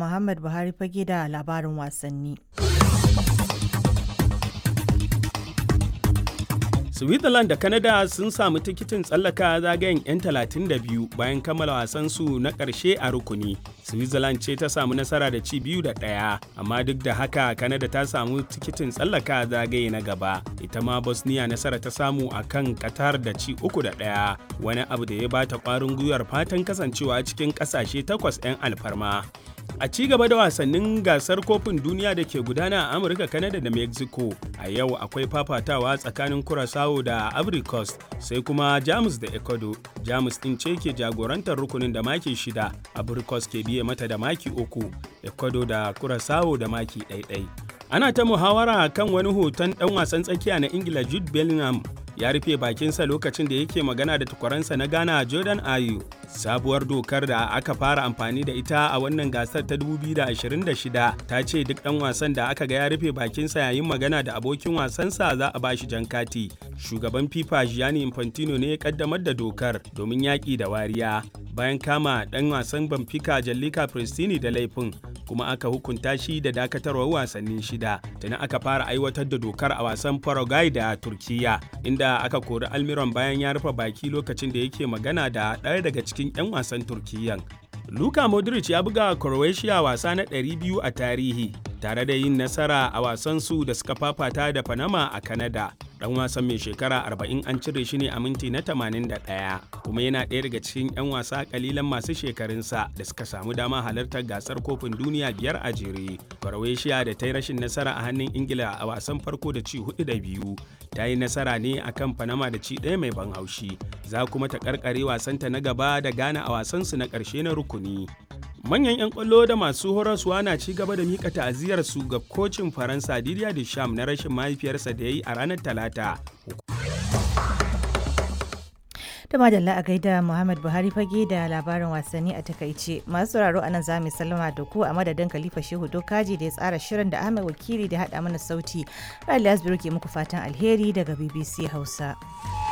Muhammad Buhari fage da labarin wasanni. Switzerland da Canada sun samu tikitin tsallaka zagayen 'yan 32 bayan kammala wasansu na ƙarshe a rukuni. Switzerland ce ta samu nasara da ci biyu da ɗaya, amma duk da haka Canada ta samu tikitin tsallaka zagaye na gaba. Ita ma Bosnia nasara ta samu a kan Qatar da ci uku da ɗaya, wani abu da ya bata ƙwarin gwiwar fatan kasancewa cikin ƙasashe takwas 'yan alfarma. A ci gaba da wasannin gasar kofin duniya da ke gudana a Amurka, Canada da Mexico, a yau akwai fafatawa tsakanin Curaçao da Ivory Coast, sai kuma Jamus da Ecuador. Jamus ɗin ce ke jagorantar rukunin da maki shida, Ivory Coast ke biye mata da maki uku, Ecuador da Curaçao da maki ɗaiɗai. Ana ta muhawara kan wani hoton ɗan wasan tsakiya na Ingila Jude Bellingham ya rufe bakinsa lokacin da yake magana da tukwaransa na Ghana Jordan Ayew. Sabuwar dokar da aka fara amfani da ita a wannan gasar ta 2026 ta ce duk ɗan wasan da aka ga ya rufe bakinsa yayin magana da abokin wasansa za a bashi jan kati. Shugaban FIFA Gianni Infantino ne ya kaddamar da dokar domin yaƙi da wariya bayan kama ɗan wasan Benfica Jallika Pristini da laifin kuma aka hukunta shi da dakatarwar wasanni shida tuni aka fara aiwatar da dokar a wasan Paraguay da Turkiya inda aka kori Almiron bayan ya rufe baki lokacin da yake magana da ɗaya daga cikin 'yan wasan Turkiyyan. Luka Modric ya buga Croatia wasa na 200 a tarihi tare da yin nasara a wasansu da suka fafata da Panama a Canada. Dan wasan mai shekara 40 an cire shi ne a minti na 81 kuma yana ɗaya daga cikin 'yan wasa kalilan masu shekarunsa da suka samu dama halartar gasar kofin duniya biyar a jere. Croatia da ta yi rashin nasara a hannun Ingila a wasan farko da ci hudu da biyu ta yi nasara ne akan Panama da ci ɗaya mai ban haushi. Za kuma ta karkare wasanta na gaba da Ghana a wasansu na ƙarshe na rukuni. manyan 'yan kwallo da masu horaswa na ci gaba da mika ta'aziyar su ga kocin faransa didier deschamps na rashin mahaifiyarsa da ya yi a ranar talata da madalla a gaida muhammad buhari fage da labarin wasanni a takaice masu sauraro a nan za mu sallama da ku a madadin khalifa shehu dokaji da ya tsara shirin da ahmed wakili da haɗa mana sauti ra'ayi ke muku fatan alheri daga bbc hausa